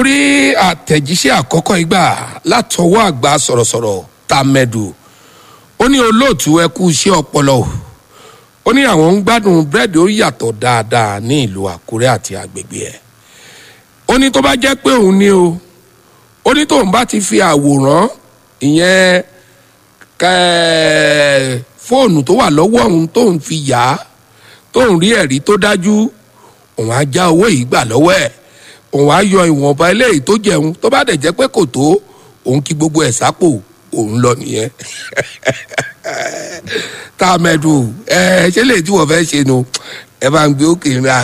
rí àtẹ̀jíṣẹ́ àkọ́kọ́ ìgbà látọwọ́ àgbà sọ̀rọ̀sọ̀rọ̀ tàmẹ̀dù ó ní olóòtú ẹ kú iṣẹ́ ọpọlọ o ó ní àwọn ń gbádùn búrẹ́dì ó yàtọ̀ dáadáa ní ìlú àkúrẹ́ àti agbègbè ẹ̀ ó ní tó bá jẹ́ pé òun ní o ó ní tóun bá ti fi àwòrán ìyẹn kẹ́ẹ́ fóònù tó wà lọ́wọ́ òun tóun fi yá tóun rí ẹ̀rí tó dájú òun á já owó yìí gbà lọ́wọ́ ẹ̀ òun á yọ ìwọ̀nba eléyìí tó jẹun tó bá dẹ̀ jẹ́ pé kò tó òun kí gbogbo ẹ̀ sápò òun lọ nìyẹn tá a mẹ́dùn ẹ ṣe lè tí wọ́n fẹ́ ṣe nu ẹ bá ń gbé òkè ńlá